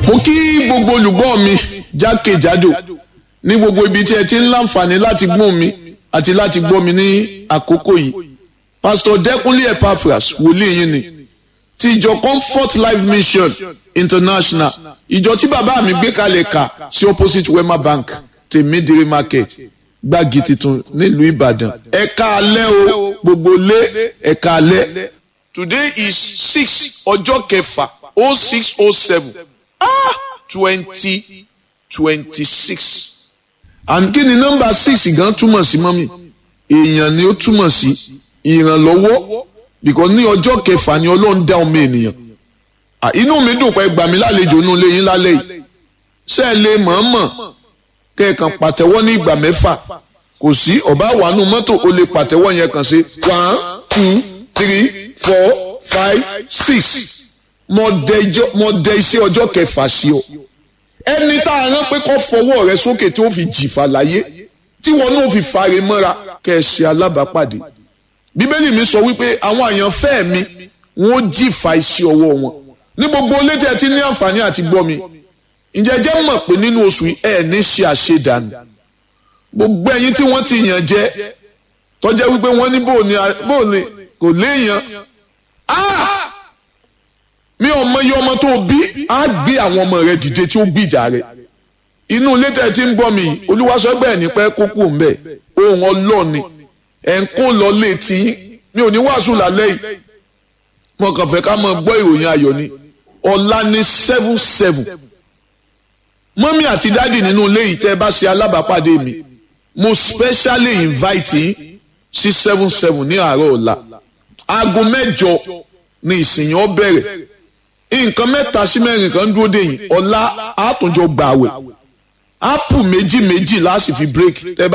mo kí gbogbo olùgbọ́ mi jákèjádò ní gbogbo ibi tí ẹ ti ń láǹfààní láti gbọ́ mi àti láti gbọ́ mi ní àkókò yìí pastor Dẹ́kunlé Epaphras wòlíì yín ni ti ìjọ Comfort Life Mission International ìjọ tí bàbá mi gbé kalẹ̀ kà sí opposite Wema Bank tèmídìrí market gbági tuntun nílùú Ìbàdàn ẹ̀ka alẹ́ o gbogbo lé ẹ̀ka alẹ́ today is six ọjọ́ kẹfà oh six oh seven ah twenty twenty six and kí ni nọ́mbà six gan túmọ̀ sí mọ́mì èèyàn ni ó túmọ̀ sí ìrànlọ́wọ́ because ní ọjọ́ kẹfà ni ọlọ́run dá ọmọ ènìyàn inú mi dùn pé gbà mí lálejò inú ilé yín lálẹ́ yìí ṣé ẹ lè mọ̀ọ́mọ̀ kẹ́ẹ̀kan pàtẹ́wọ́ ní ìgbà mẹ́fà kò sí ọ̀bá wàánu mọ́tò ó lè pàtẹ́wọ́ yẹn kàn sí one two three four five six mo dẹ iṣẹ́ ọjọ́ kẹfà sí ọ ẹni tá a rán pé kó fọwọ́ rẹ sókè tí ó fi jìfà láyé tí wọn náà fi fare mọ́ra kẹ́ ẹ ṣe alábàápàdé bíbélì mi sọ wípé àwọn àyànfẹ́ mi wọn ó jìfà iṣẹ́ ọwọ́ wọn ní gbogbo létí ẹ ti ní àǹfààní àti gbọ́ mi ǹjẹ́ jẹ́ mọ̀ pé nínú oṣù ẹ̀ ní ṣe àṣedànù gbogbo ẹ̀yin tí wọ́n ti yàn jẹ tọ́jẹ́ wípé wọ́n ní bóòní bóòní kò léèyàn mi ò mọ iye ọmọ tó bí á gbé àwọn ọmọ rẹ dìde tí ó gbìjà rẹ inú ilé tẹ́ ti ń gbọ́ mi olúwaṣọ́gbẹ́ ẹ̀ ní pẹ́ kókó ń bẹ̀ ohun ọlọ́ọ̀ni ẹ̀ ń kó lọ létí mi ò ní wàásù lálẹ́ yìí mo kàn fẹ́ ká máa gbọ́ ìròyìn ayọ̀ ni ọ̀la ní seven seven mọ́mí àti dádì nínú ilé yìí tẹ́ ẹ bá ṣe alábàápàdé mi mo specially invite yín sí seven seven ní àárọ̀ ọ̀la aago mẹ́jọ ni ìsìn yẹn ó bẹ̀rẹ̀ nǹkan mẹ́ta sí mẹ́rin kan dúró dè yín ọ̀la àtúnjọ gbààwẹ̀ ápù méjì méjì láti fi break tẹ́ bá